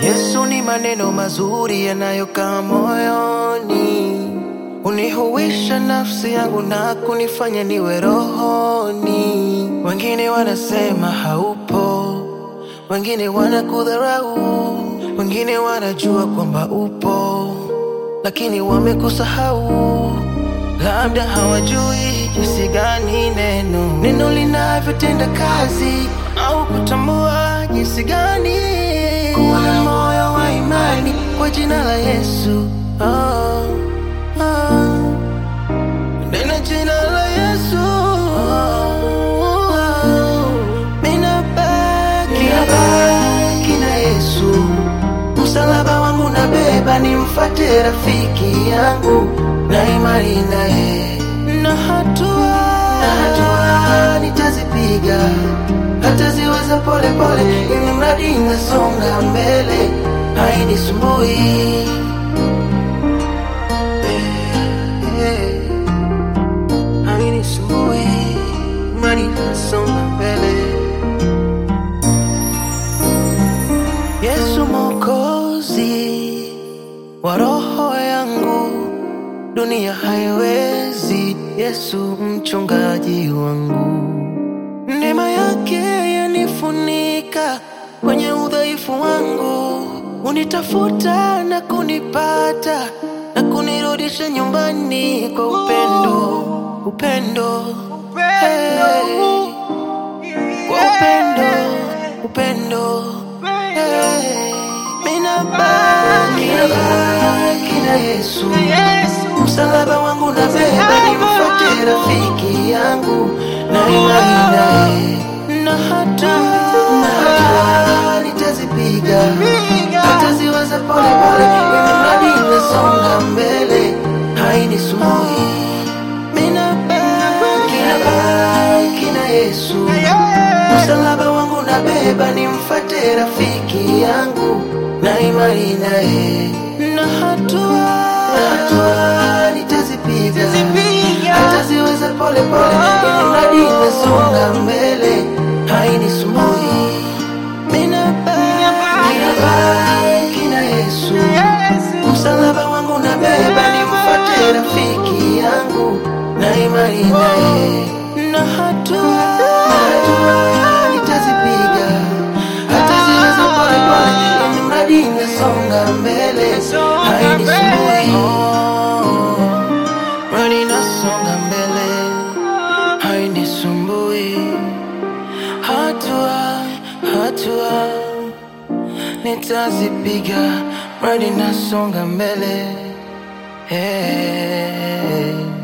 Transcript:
Yesu ni maneno mazuri yanayokaa moyoni, unihuisha nafsi yangu na kunifanya niwe rohoni. Wengine wanasema haupo, wengine wanakudharau, wengine wanajua kwamba upo, lakini wamekusahau. Labda hawajui jinsi gani neno neno linavyotenda kazi, au kutambua jinsi gani kuwa na moyo wa imani kwa jina la Yesu. Oh, oh. Neno jina la Yesu. Oh, oh. Minabaki nabaki na Yesu, msalaba wangu nabeba, nimfate rafiki yangu na imani naye, na hatua na hatua nitazipiga, hata ziweza pole pole, ili mradi nasonga mbele, hainisumbui Eh, hainisumbui, imani nasonga mbele. Yesu Mwokozi wa roho yangu, dunia haiwezi. Yesu mchungaji wangu, neema yake yanifunika kwenye udhaifu wangu, unitafuta na kunipata na kunirudisha nyumbani kwa upendo, upendo, Hey. kwa upendo, upendo, Hey. Minabaki nabaki na Yesu, msalaba wangu nabeba, nimfuate rafiki yangu na imani naye, na hatua na hatua nitazipiga, hata ziweza pole pole, ili mradi nasonga mbele, hainisumbui. Minabaki nabaki na Yesu, msalaba wangu nabeba, nimfuate rafiki yangu na imani naye, na hatua na hatua nitazipiga, hata ziweza pole pole, ili mradi nasonga mbele, hainisumbui. Minabaki nabaki na Yesu, msalaba wangu nabeba, nimfuate rafiki yangu na imani naye, na hatua na hatua nitazipiga, hata ziweza pole pole, ili mradi nasonga mbele, hainisumbui. Mradi nasonga mbele, hainisumbui. Hatua hatua nitazipiga, mradi nasonga mbele. Hey.